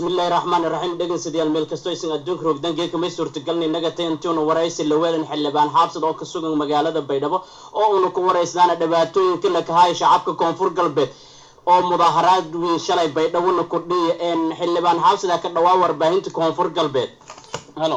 bismillahi raxmaani raxiim dhegeystayaal meel kastoo aysan adduunka rogdangeed kamay suurtagalna innaga ta intuuna waraysi laweelan xildhibaan xaabsad oo ka sugan magaalada baydhabo oo uuna ku waraysnaana dhibaatooyinka la kahaya shacabka koonfur galbeed oo mudaaharaad weyn shalay baydhabona kordhiya xildhibaan xaabsada ka dhawaa warbaahinta koonfur galbeed halo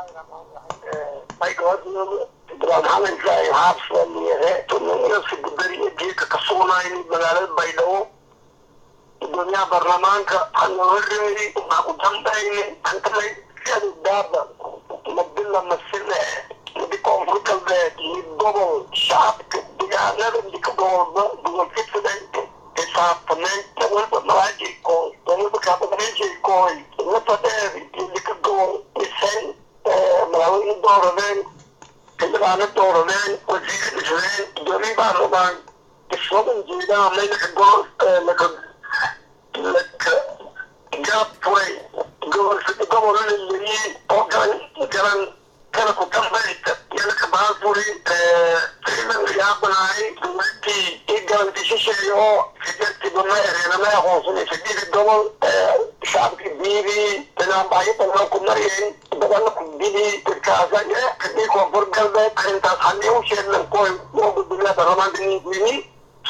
magaalada baydhabo gudoomiyaha baarlamaanka hanoreeri waxaa ku dambayne antamay siadu daaba madila masile midi koonfur galbeed mid gobol shacabka deegaanada midka gobolba gobolka siday xisaabtameen walba malaajay kooy walba kaabadareejay kooy lafa dheer iyo midka gobol dhiseen madaaweyne dooradeen xildhibaano dooradeen wasiir dhiseen gudoomiye baarlamaan iswadan jeedaa maynaka gobol laka laka gaabfuray gobol gobolana leyey oo garan garan kala ku dambaysta yalaka baafuri fiilan yaabanaay dowladii i garantishisheeya oo sideedkiiba ma ereena ma aqoonsanay sideedi gobol shacabki biidii banaanbaxyo badan ku maryayn badana ku bidii dadkaasa kadii koonfur galbeed arrintaas haddii u sheegnan koy oo gudoomiyaha baarlamaanka ninkini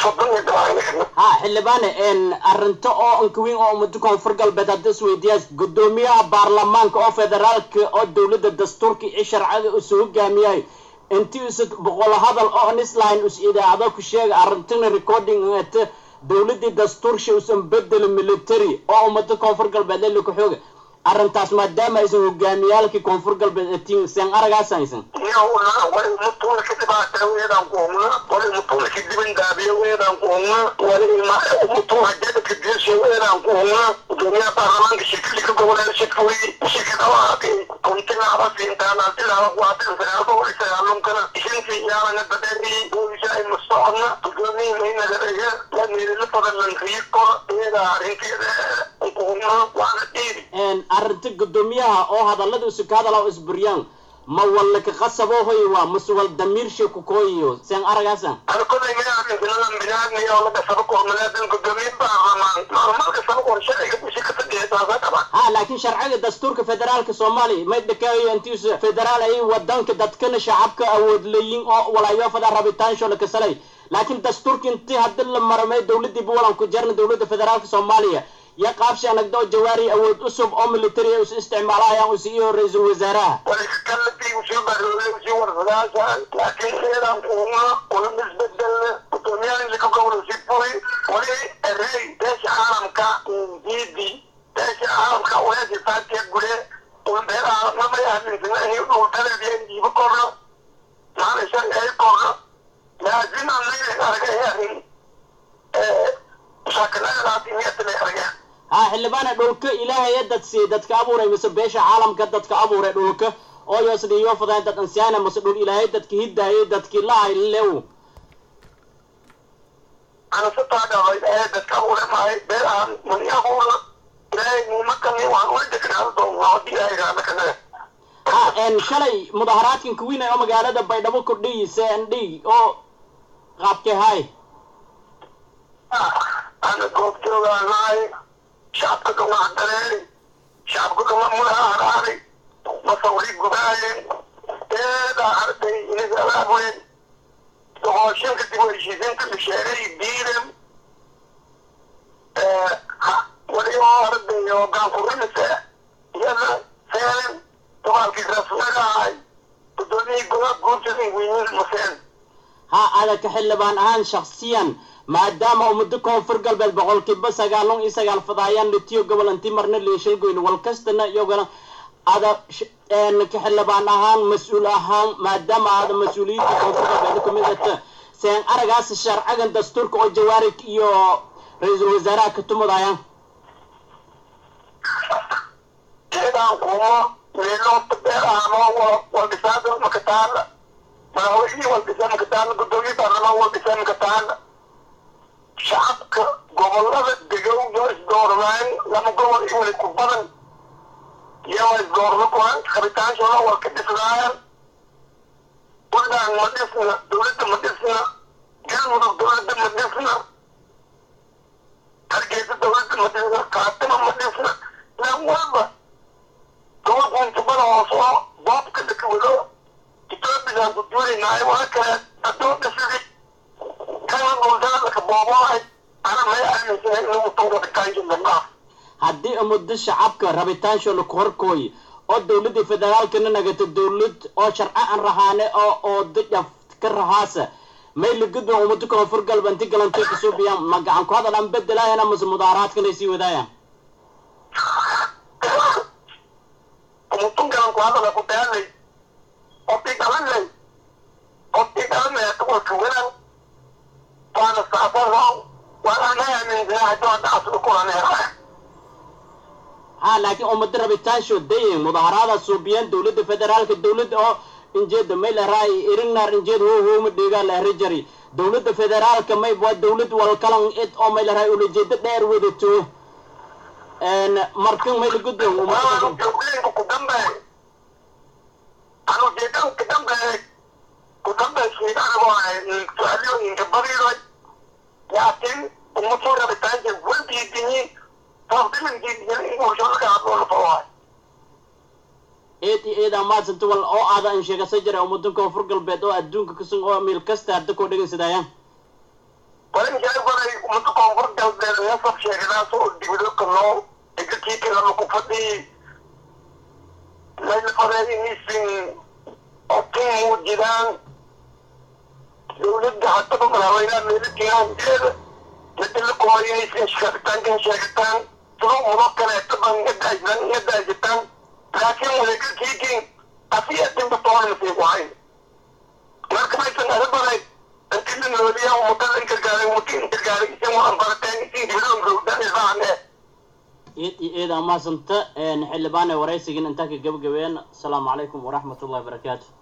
ha xildhibaane arrinto oo ankaweyn oo ummado koonfur galbeed hadda isweydiiyaa gudoomiyaha baarlamaanka oo federaalka oo dowladda dastuurka iyo sharciga isu hogaamiyayo intii isa boqol hadal oo nislahayn is idaacado ku sheega arrintina recording ate dowladii dastuursha usan bedelo military oo ummado koonfur galbeed lelika xooga arrintaas maadaama aysan hogaamiyaalkii koonfur galbeed atiin seen aragaasaysan wali umutuulka dhibaata weedaan kuhumna wali umutuulka dibindaabiya weedaan kuhumna wali umutuulka jadadka geesha weedaan kuhumna gudoomiyaha baarlamaanka shirkadika goboleed shirkawey shirkadawaaqi kuntilaaba siintaana tilaaba kuwaatin sagaalka wali sagaalumkana ishintii yaalanga dadeedii boolisa ay mustocodna gudoomiyi maynagadaga lamiirila fadalankiyo kor weedaa arrinteeda kuhumna waana dhiiri arrinta gudoomiyaha oo hadallada isu ka hadala oo isburyaan ma walla ka qasabo hoy waa mase wal damiirsha ku kooyiyo seen aragaasa ana kolay mayaarintiladan binaadmiya oo laga saba kormaleedan gudoomiye baarlamaan maalmalka saba kor sharciga bushi ka fadhiya taasa qaba ha laakiin sharciga dastuurka federaalka soomaaliya may dhakaayo intiisa federaal ay wadanka dadkana shacabka awood leeyin oo walaayo fada rabitaansho la kasalay laakiin dastuurka intii haddi la maramay dowladii buwalan ku jarna dowladda federaalka soomaaliya iyo qaabshi anagda oo jawaari awood cusub oo military ay is isticmaalayaan usi iyo ra-iisul wasaaraha waliskalatii usii baroolay usii warsadaasaan laakiin seedaan kuuma una misbedelna gudoomiyahan lika gobol usii furi wali erey beesha caalamka diidi beesha caalamka weesi faatiya gure ulbeeraa namayahaminsinaahi dhultaleediya diibo korno maana sharci ay korno laakin anayna argay arrin mushaakilaadaasi miyatana argeen ha xildhibaane dhulka ilaahaya dad siiyey dadka abuuray mise beesha caalamka dadka abuuray dhulka oo yoosda iyo fadaan dad ansiyaana mise dhul ilaahay dadka hidaayay dadkii lahay lew ana sataadhabay ee dadka abuuray mahay beerahan mani abuura ilaahay nimakani waan ula degnaado doonaa haddii ilaahay raana kanaga ha shalay mudaharaadkan kuwiinay oo magaalada baydhabo kordhiyi cnd oo qaabkee hay ana goobjoogaanahay shacabka kama hadareeri shacabka kama mulaha haraari masawri gubaayeen eedaa arday inagalaabeen doqooshinka dib u heshiisiinta bisheeray diidem wali oo arday oo gaanfurinise iyada seelen dagaalkii rasmagahay gudoomiyii gobaab guursaday weynin maseen ha adaka xildhibaan ahaan shaksiyan maadaama ummado koonfur galbeed boqolkiiba sagaalon iyo sagaal fadaayaan litiyo gobol intii marna leeshalgoyn wal kastana iyagana ada ka xildhibaan ahaan mas-uul ahaan maadaama aada mas-uuliyiinta koonfur galbeed kamid ata seen aragaas sharcigan dastuurka oo jawaarig iyo ra-iisul wasaaraha ka tumadayaan jeedaan kumo meeloota beerahanoo waldhisaada makataala madaxweynihii waldhisa makataala gudoomiye baarlamaan waldhisa makataala shacabka gobolada degow yoo isdooradaan lama gobol i wali ku badan iyagoo isdoorado kuhan rabitaanshoona waa ka dhisnaayaan puntland ma dhisna dowladda ma dhisna galmudug dowladda ma dhisna hargeysa dowladda ma dhisna kaatima ma dhisna lan haynaayo waa kale adoonka sidii kana dhuldaadaka booboahay ana may aaminsanay inuu mutan rabitaanki midnaaf haddii muddo shacabka rabitaanshoona ku horkooy oo dowladda federaalkana nagata dowlad oo sharci aan rahaane oo oo dajaf ka rahaasa may lagudba ummado koonfur galba inti galantay kasuubiyaan ma gacan ku hadal aan bedelaayana mase mudaaraadkanay sii wadaayaan umutun galan ku hadala ku daalay qofkii dhalanay qofkii dhalanay kuwa tuganan waana saasaro waana may aaminsanay haddii hadda aslu kulanay ha laakiin ummado rabitaansho dayin mudaaharaada suubiyaan dowladda federaalka dowladda oo injeeda may laraay irinar injeed ho hooma dheegaa lahra jari dowladda federaalka may waa dowlad walkalan id oo may laraay ulajeedo dheer wadato markan may lagudba waanu joogleenku ku dambeey anu jeedan ku dambeey ku dambeey shiidanago su-aalooyinka badiday laakiin ummaduu rabitaanka waldiidinyin eed iyo eed amaadsanto wal oo aada an sheegasa jira ummadan koonfur galbeed oo adduunka kasun oo meel kasta hadda koo dhegaysadayaan walinjaabaday ummada koonfur galbeed meesab sheegadaas oo dibado kaloo egakiikalama ku fadhiyi laylafadeeyinisin otin muujidaan dowladda haddaba madaxweynaha meelatiinaajeeda midila kumayaysin sheegitaankan sheegitaan sidoo mudo kaleeto ban yadaajitan yadaajitaan laakiin wadagalkiikin asiyatinba toonasi wahay marka maysan arabaday intila nooliya ummadada inkargaaray ummadii inkargaaray isin waan barateen isin dibidoon gowdan isaane eed iyo eed amaasanta xildhibaane waraysigin intaa ka gabagabeen asalaamu calaykum waraxmat ullahi barakaatu